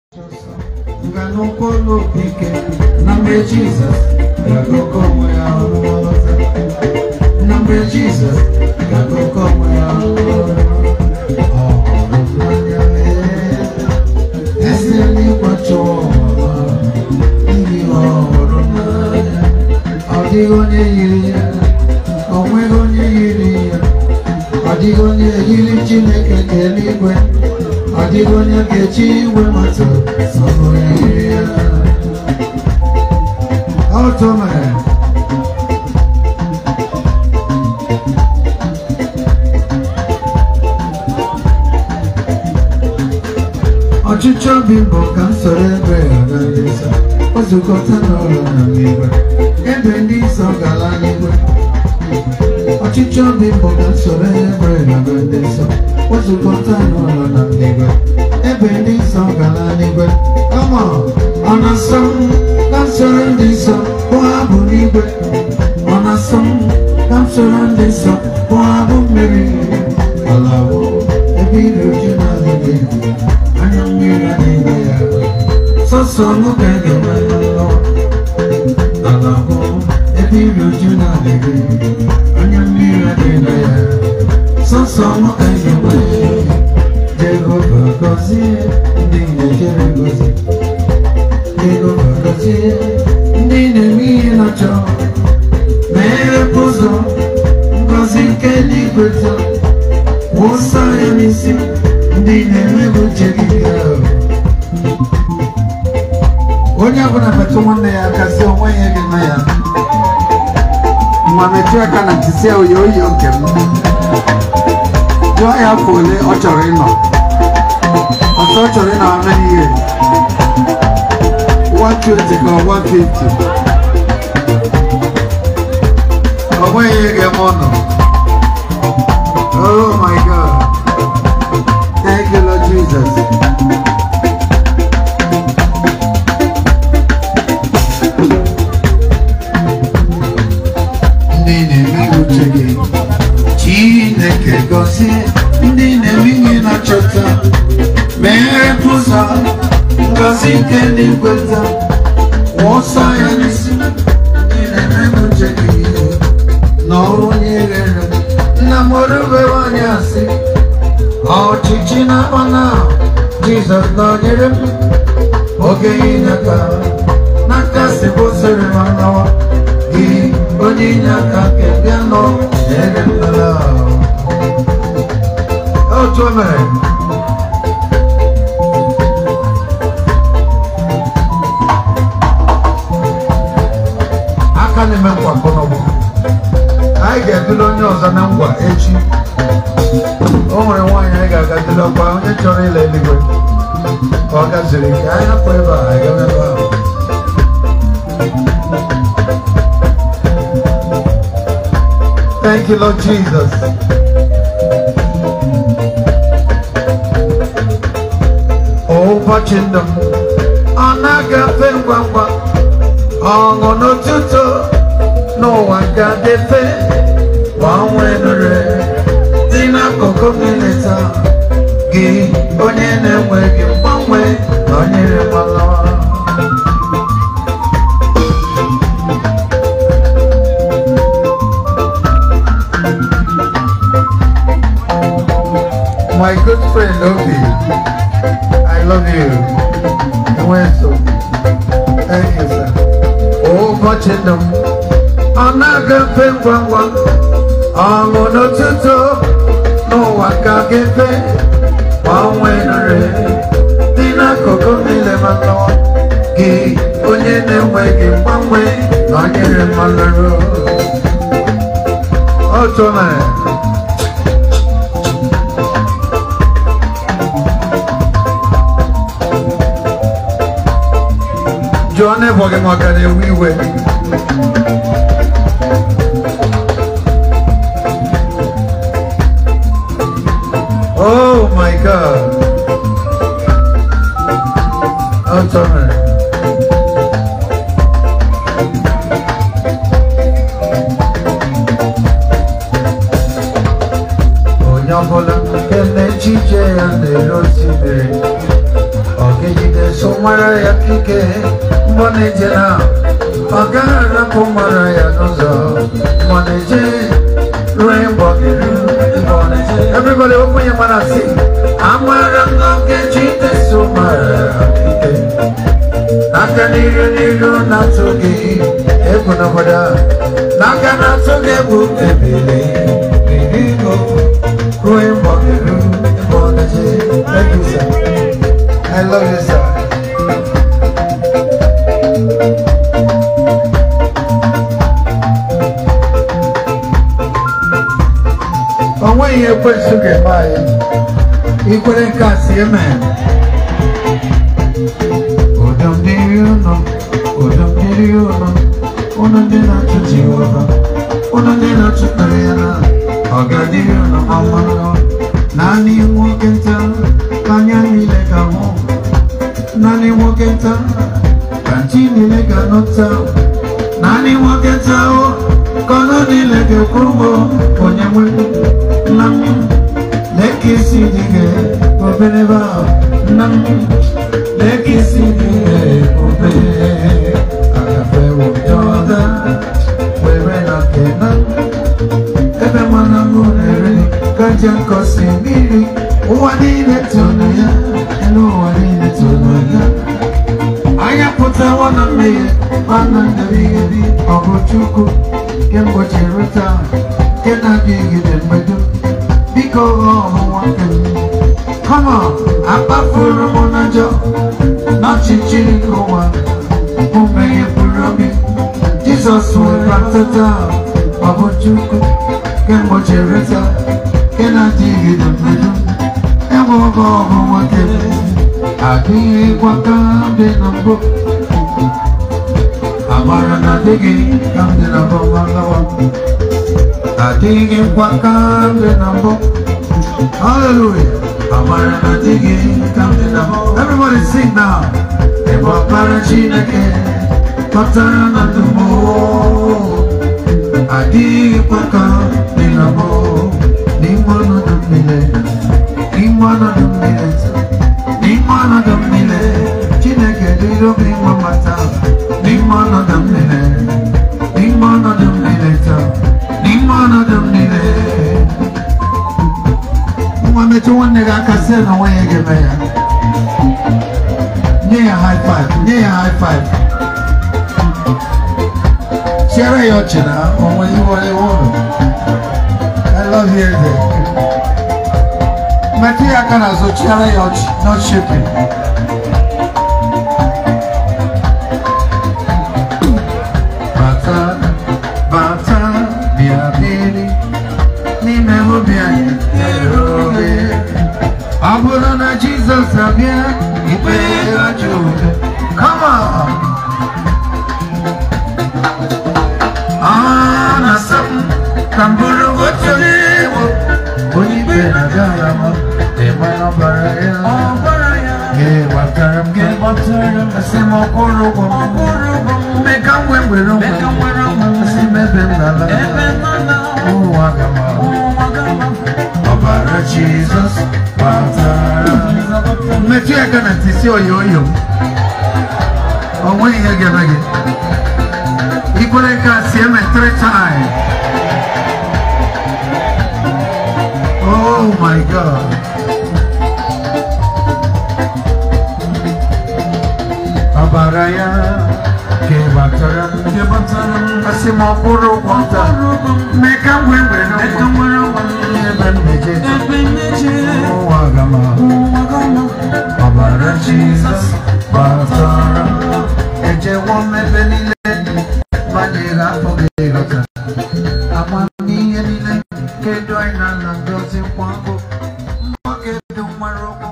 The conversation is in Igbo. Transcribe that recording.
nganukolo ike na mgbe jizọs ga-agụkọ onwe ya ọnụ ọzọ na mgbe jizọs ga-agụkọ onwe ya ọnụ ọzọ ọ hụrụ n'anya ee esi n'ịkwacha ọmụma ihe ọ hụrụ n'anya ọ dịghị onye yiri ya o nweghị onye yiri ya ọ dịghị onye yiri chineke nke eluigwe ọ dịghị onye ga-eji igwe mata sọrọ ya yiri ya otu mere ọchịchọ obi bụ ka m soro ebe ghara ndị nsọ ozukọta n'ụlọ na n'igwe ebe ndị nsọ gara n'igwe ọchịchị obi bụ ka soro ebe na ndị nsọ wezụkọta n'ụlọ na n'igwe ebe ndị nsọ gara n'igwe kama ọ na-asọ m ka m soro ndị nsọ bụ abụ n'igwe ọ na-asọ m ka m soro ndị nsọ bụ abụ mmiri ala bụ ebe iri uju na-adịghị anya mmiri adịghị ya sọsọ mụ ka ị ga-enwe n'ụlọ ala bụ ebe iri uju na-adịghị anya mmiri adịghị ya sọsọ mụ ka ị ga-enwe Jehova gọzie ndị na-ejere gozi Jehova gọzie ndị na-eme ihe na-achọ meere ụzọ ngọzi nke eluigwe taa wụsa ya n'isi ndị na-emeghị uche gị gaa onye ọbụla metụ nwanne ya aka si onwe ya gị na ya ma metụ aka na ntị si oyi oyi nke m jụọ ya afọ ole ọ chọrọ ịnọ ọsọ ọ chọrọ ịnọ ama ihe 120 ka ọ 150 ọ nweghị ihe ga-eme ọnọ oh my god thank you lord jesus ndị na-eme uche gị chineke gọzie ndị na-eme ihe na-achọta meghere ụzọ ngọzi nke eluigwe taa wụsa ya n'isi ndị na-eme uche gị n'ọrụ onye ghere nna m orubeghị onye asị ọchịchị na-akpa na jizọs nọnyere m oge inye aka n'aka si bụsịrị m anawa gị onye inye aka nke bịa nọ nyere m nala otu o mere aka na-eme nkwa kọnọbụ anyị ga-edula onye ọzọ na ngwa echi o nwere nwaanyị anyị ga-aga dula kwa onye chọrọ ịla eluigwe ka ọ gaziri ka anyị hapụ ebe a anyị gawa ebe ahụ Thank you, Lord Jesus. ụbọchị ndụ m ọ na-agafe ngwa ngwa ọṅụ n'ụtụtụ n'ụwa ga-adịfe gbanwee nụrụ dị n'akụkụ mmiri taa gị onye na-enweghị mgbanwe na onyere mmanụ my good friend Obi I love you Enweso thank you sir ụbọchị ndụ m ọ na-agafe ngwa ngwa ọṅụ n'ụtụtụ n'ụwa ka ga-efe gbanwe nre dị n'akụkụ niile maka gị onye na-enweghị mgbanwe na onyere mmanụ otu mere jụọ n'ebe gị ma ọ ka na-ewe iwe Oh my God. Oh, sorry. onye ọbụla nke na-echiche ya na-ere osimiri ọ ga-ejide so mara ya kike mgbe ọ na-eje na ọ gaghị arapụ mara ya n'ụzọ mgbe ọ na-eje ruo mgbe ọ ga-eru mgbe ọ na-eje everybody open your mouth and sing amara m na Nkechi so mara ya kike n'aka n'iru n'iru na-atụ gị egwu n'obodo a n'aka na-atụ gị egwu ebili irigo ruo mgbe ọ ga-eru mgbe ọ na-eje thank you sir I love you sir o nweghị ekwensu ga-eme anyị ikwere nke a si eme ụdọ mmiri ụnọ ụdọ mmiri ụnọ ụnọ ndị na-achụ Jehova ụnọ ndị na-achụkarị ya na ọgadịrị ụnọ ọmụrụ naanị nwoke nta ka anya niile ga-ahụ naanị nwoke nta ka ntị niile ga-anọta naanị nwoke nta ahụ ka ọnụ niile ga-ekwu ụgbọ onye nwe nna m leke isi dị gị obere ebe ahụ nna m leke isi dị gị obere agafe ụjọda were na kena ebe mana m na-ere gaja nkọsi mmiri ụwa niile tụrụ ya elu ụwa niile tụrụ ya anya pụtawa na mmehie mana ndebighebi ọ bụ Chukwu kemgbe chere taa nke na-adịgide mgbedo biko ọhụwa m kama akpafuru m n'ajọ n'ọchịchịrị nke ụwa bụ mmehie buru obi Jizọs wee bata taa ọ bụ Chukwu kemgbe chere taa nke na-adịgide mgbedo enweghị ọhụwa kem adịghịkwa ka dị na mbụ amara na adịghị ka m dị na mbụ ma lawa adịghịkwa ka m dị na mbụ hallelujah amara na adịghị ka m dị na mbụ everybody sing now ebe ọkpara Chineke kpatara na ndụ m adịghịkwa ka m dị na mbụ n'ime ọnọdụ m niile n'ime ọnọdụ m niile n'ime ọnọdụ m niile Chineke dịrị obi nwa mata n'ime ọnọdụ m niile n'ime ọnọdụ m niile taa n'ime ọnọdụ m niile nwa metụ nwanne gị aka sị na nwa ya ga-eme ya nye ya high five nye ya high five chiara ya ọchị na onwe iwe iwe ụlọ I love you eze metụ ya aka n'azụ chiara ya ọchị not shaking bata bata bịa biri n'ime obi anyị tere oge ọ bụrụ na Jizọs abịa ikpe ajọ oge come on ọ na-asa m ka m bụrụ otu iwu onye ikpe na-aga ya ma ịma na ọbara ya gị gbatara m gị asị m ọkwụrụ ụgwọ m mee ka m wee were onwe m asị m ebe m na-ala ụwa gama ọbara Jizọs gbatara metụ ya aka na ntị si oyo oyo o nweghị ihe ga-eme gị ikwere nke a si eme three times oh my god ọbara ya kebatara m asị m ọkpụrụ ụgwọ nta mee ka m wee were ebe m meje ụwa gama ọbara Jizọs batara ejewo mmebe niile banyere afọ ga-eghọta amamihe niile kedu anyị na na ngozi kwa bụ mgbakedu nwere ụkwụ